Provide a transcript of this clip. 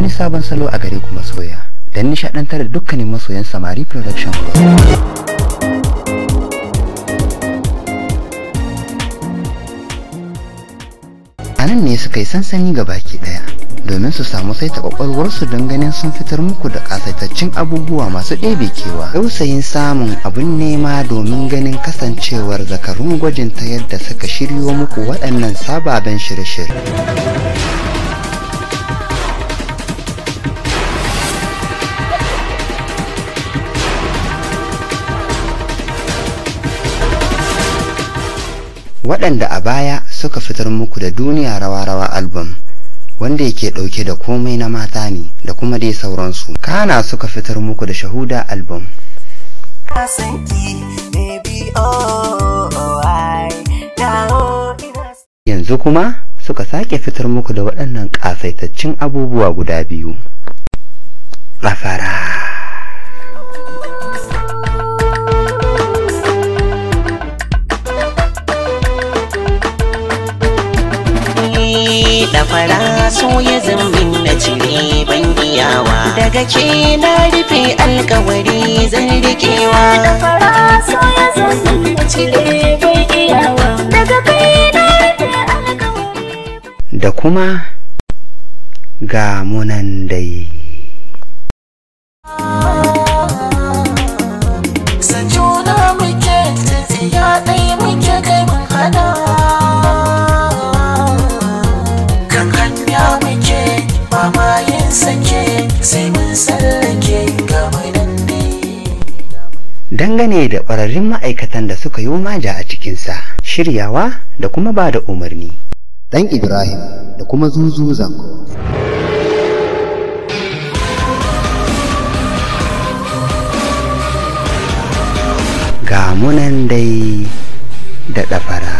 wani sabon salo a gare ku masoya don nishadantar da dukkanin masoyan samari production group a nan ne suka yi sansani ga baki daya domin su samu saita kwakwalwarsu don ganin sun fitar muku da kasaitaccen abubuwa masu ɗebe kewa dausayin samun abun nema domin ganin kasancewar zakarun gwajin ta yadda suka shiryo muku waɗannan sababen shirye-shirye waɗanda a baya suka fitar muku da duniya rawa-rawa album wanda yake ɗauke da komai na mata ne da kuma dai sauransu kana suka fitar muku da shahuda album yanzu kuma suka sake fitar muku da waɗannan ƙasaitaccen abubuwa guda biyu ƙafara da fara so ya zambin na cire ban iyawa daga ke na rufe alkawari zan rikewa da fara so ya zambin na cire ban iyawa daga kai na rufe alkawari da kuma ga munan dai Sanjuna muke tafiya ɗaya muke kai mun hana Kan hanya muke mamayin sake sai mun sallake gaba nan ne dangane da ƙwararrun ma'aikatan da suka yi maja a cikinsa shiryawa da kuma ba da umarni ɗan ibrahim da kuma zuzu zango ga munan dai da ɗafara